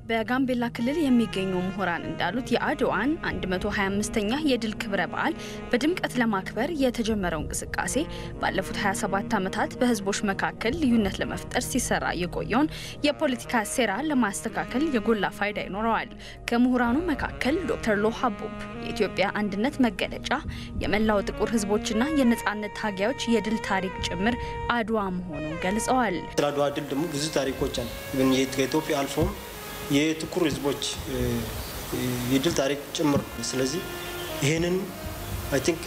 በጋምቤላ ክልል የሚገኙ ምሁራን እንዳሉት የአድዋን 125ኛ የድል ክብረ በዓል በድምቀት ለማክበር የተጀመረው እንቅስቃሴ ባለፉት 27 ዓመታት በህዝቦች መካከል ልዩነት ለመፍጠር ሲሰራ የቆየውን የፖለቲካ ሴራ ለማስተካከል የጎላ ፋይዳ ይኖረዋል። ከምሁራኑ መካከል ዶክተር ሎሃ ቡብ የኢትዮጵያ አንድነት መገለጫ የመላው ጥቁር ህዝቦችና የነጻነት ታጋዮች የድል ታሪክ ጭምር አድዋ መሆኑን ገልጸዋል። ስለ አድዋ ድል ደግሞ ብዙ ታሪኮች አሉ። ከኢትዮጵያ አልፎም የጥቁር ህዝቦች የድል ታሪክ ጭምር ነው። ስለዚህ ይህንን አይ ቲንክ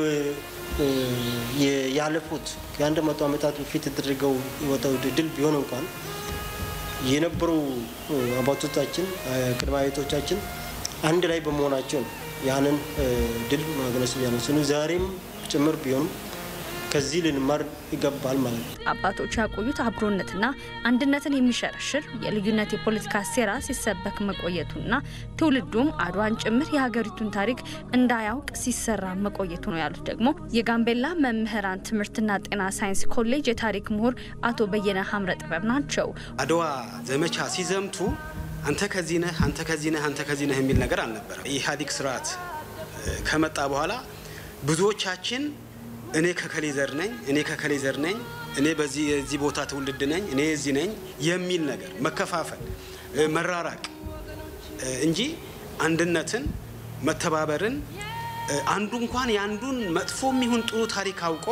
ያለፉት ከአንድ መቶ ዓመታት በፊት የተደረገው ወጣው ድል ቢሆን እንኳን የነበሩ አባቶቻችን ቅድመ አያቶቻችን አንድ ላይ በመሆናቸው ነው ያንን ድል ማግነስ ያነስኑ ዛሬም ጭምር ቢሆንም ከዚህ ልንማር ይገባል ማለት ነው። አባቶች ያቆዩት አብሮነትና አንድነትን የሚሸረሽር የልዩነት የፖለቲካ ሴራ ሲሰበክ መቆየቱና ትውልዱም አድዋን ጭምር የሀገሪቱን ታሪክ እንዳያውቅ ሲሰራ መቆየቱ ነው ያሉት ደግሞ የጋምቤላ መምህራን ትምህርትና ጤና ሳይንስ ኮሌጅ የታሪክ ምሁር አቶ በየነ ሀምረ ጥበብ ናቸው። አድዋ ዘመቻ ሲዘምቱ አንተ ከዚህ ነህ፣ አንተ ከዚህ ነህ፣ አንተ ከዚህ ነህ የሚል ነገር አልነበረም። የኢህአዴግ ስርዓት ከመጣ በኋላ ብዙዎቻችን እኔ ከከሌ ዘር ነኝ፣ እኔ ከከሌ ዘር ነኝ፣ እኔ በዚህ የዚህ ቦታ ትውልድ ነኝ፣ እኔ እዚህ ነኝ የሚል ነገር መከፋፈል፣ መራራቅ እንጂ አንድነትን፣ መተባበርን አንዱ እንኳን የአንዱን መጥፎ የሚሆን ጥሩ ታሪክ አውቆ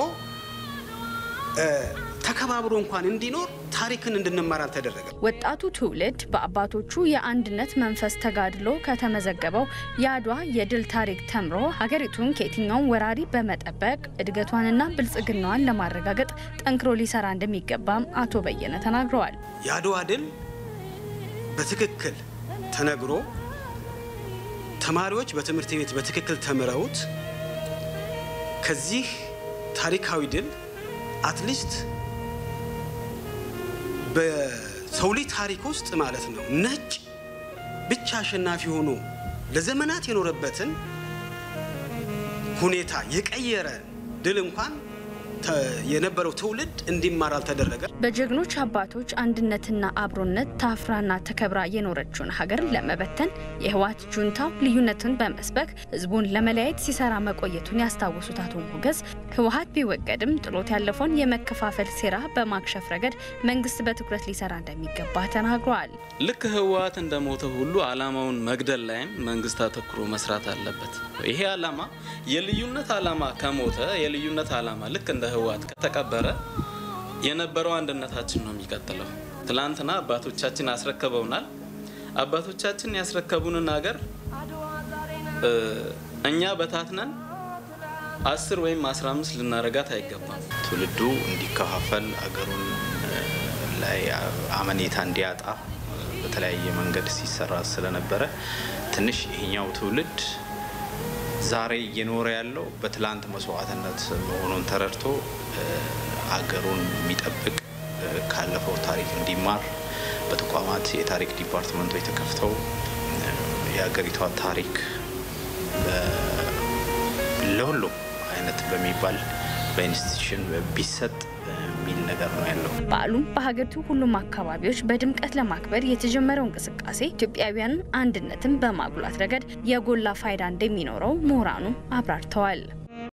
ተከባብሮ እንኳን እንዲኖር ታሪክን እንድንማር አልተደረገም። ወጣቱ ትውልድ በአባቶቹ የአንድነት መንፈስ ተጋድሎ ከተመዘገበው የአድዋ የድል ታሪክ ተምሮ ሀገሪቱን ከየትኛውም ወራሪ በመጠበቅ እድገቷንና ብልጽግናዋን ለማረጋገጥ ጠንክሮ ሊሰራ እንደሚገባም አቶ በየነ ተናግረዋል። የአድዋ ድል በትክክል ተነግሮ ተማሪዎች በትምህርት ቤት በትክክል ተምረውት ከዚህ ታሪካዊ ድል አትሊስት በሰው ልጅ ታሪክ ውስጥ ማለት ነው ነጭ ብቻ አሸናፊ ሆኖ ለዘመናት የኖረበትን ሁኔታ የቀየረ ድል እንኳን የነበረው ትውልድ እንዲማር አልተደረገ። በጀግኖች አባቶች አንድነትና አብሮነት ታፍራና ተከብራ የኖረችውን ሀገር ለመበተን የህወሓት ጁንታው ልዩነትን በመስበክ ህዝቡን ለመለያየት ሲሰራ መቆየቱን ያስታወሱት አቶ ሞገስ ህወሓት ቢወገድም ጥሎት ያለፈውን የመከፋፈል ሴራ በማክሸፍ ረገድ መንግስት በትኩረት ሊሰራ እንደሚገባ ተናግረዋል። ልክ ህወሓት እንደሞተ ሁሉ አላማውን መግደል ላይም መንግስት አተኩሮ መስራት አለበት። ይሄ አላማ የልዩነት አላማ ከሞተ የልዩነት አላማ ልክ እንደ ህወሓት ከተቀበረ የነበረው አንድነታችን ነው የሚቀጥለው። ትላንትና አባቶቻችን አስረክበውናል። አባቶቻችን ያስረከቡንን ሀገር እኛ በታትነን አስር ወይም አስራ አምስት ልናረጋት አይገባም። ትውልዱ እንዲከፋፈል አገሩን ላይ አመኔታ እንዲያጣ በተለያየ መንገድ ሲሰራ ስለነበረ ትንሽ ይሄኛው ትውልድ ዛሬ እየኖረ ያለው በትላንት መስዋዕትነት መሆኑን ተረድቶ አገሩን የሚጠብቅ ካለፈው ታሪክ እንዲማር በተቋማት የታሪክ ዲፓርትመንቶች ተከፍተው የሀገሪቷ ታሪክ ለሁሉም አይነት በሚባል በኢንስቲትዩሽን ቢሰጥ የሚል ነገር ነው ያለው። በዓሉም በሀገሪቱ ሁሉም አካባቢዎች በድምቀት ለማክበር የተጀመረው እንቅስቃሴ ኢትዮጵያውያንን አንድነትን በማጉላት ረገድ የጎላ ፋይዳ እንደሚኖረው ምሁራኑ አብራርተዋል።